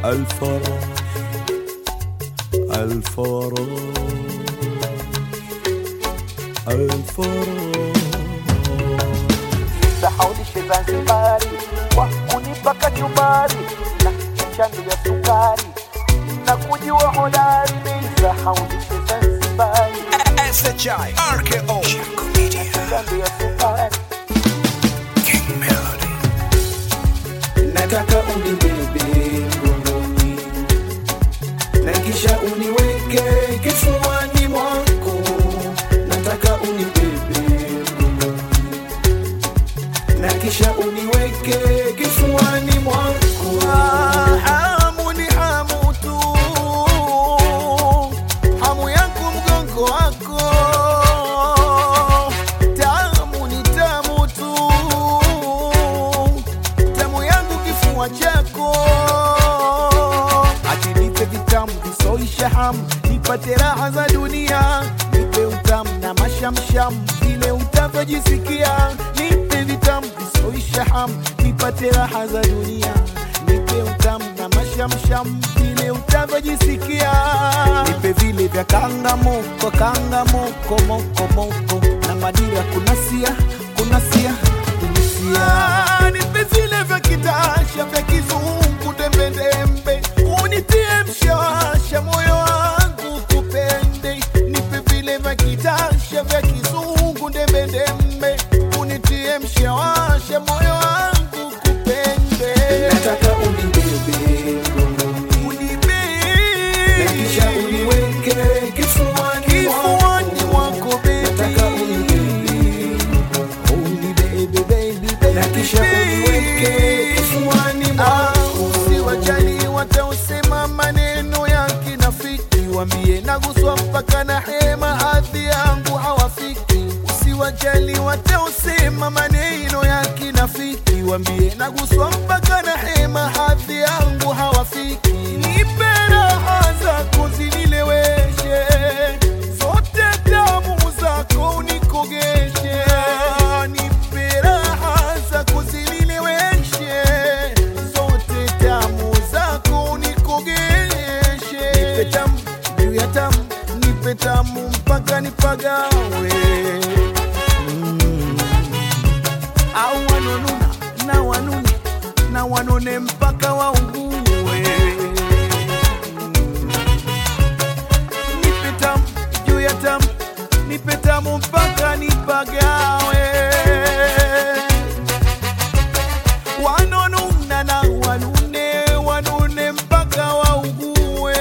الفرح الفرح الفرح sahaulishe Zanzibari kwa kunipa kachumbari na chandu ya sukari na kujua hodari sahaulishe Zanzibari SHI RKO chandu ya sukari nataka unibebe mgongoni na kisha uniweke kifuani mwako nataka unibebe mgongoni na kisha uniweke kifuani mwako hamu ni hamu tu hamu yangu mgongo wako tamu ni tamu tu tamu yangu kifua chako ati nipe vitamu visoisha hamu nipate raha za dunia nipe utamu na mashamsham vile utavyojisikia nipe vitamu visoisha hamu nipate raha za dunia nipe utamu na mashamsham vile utavyojisikia nipe vile vya kangamoko kangamoko moko moko na madira kunasia kunasia kunisia nipe vile vya kitasha vya kizungu dembedembe unitie mshawasha moyo wangu kupende nipe vile vya kitasha vya kizungu dembedembe unitie mshawasha moyo wangu kupende nataka unibebe mgongoni na kisha uniweke kifuani kifuani mwako mwako nataka unibebe na kisha uniweke kifuani mwako usiwajali watausema maneno ya kinafiki wambie naguswa mpaka na hema hadhi yangu hawafiki usiwajali watausema maneno ya kinafiki wambie naguswa mpaka na hema hadhi yangu hawafiki nipe raha zako zinileweshe zote damu zako unikogeshe nipe raha zako zinileweshe zote damu zako unikogeshe nipe tamu juu ya tamu nipe tamu mpaka nipagawe mm. au wanonuna na wanune na wanone mpaka waungue nipe tamu juu ya tamu nipe tamu mpaka nipagawe wanonuna na wanune wanune mpaka waugue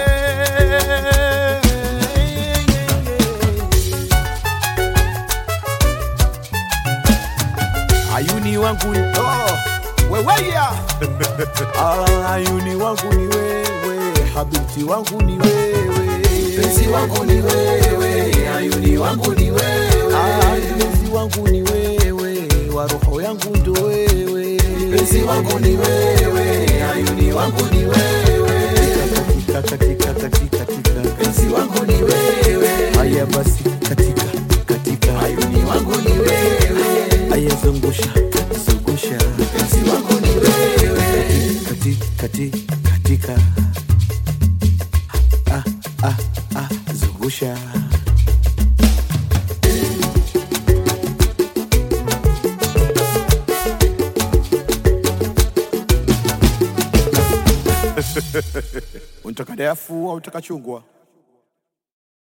ayuni wangu ni oh, weweya ah, ayuni wangu ni wewe habibti wangu ni wewe mpenzi wangu ni wewe ayuni wangu ni wewe Ah, mpenzi wangu ni wewe wa roho yangu ndo wewe mpenzi wangu ni wewe ayuni wangu ni wewe katika katika katika katika mpenzi wangu ni wewe haya basi katika katika ayuni wangu ni wewe haya zungusha zungusha mpenzi wangu ni wewe katika katika katika ah ah ah zungusha unataka dafu au unataka chungwa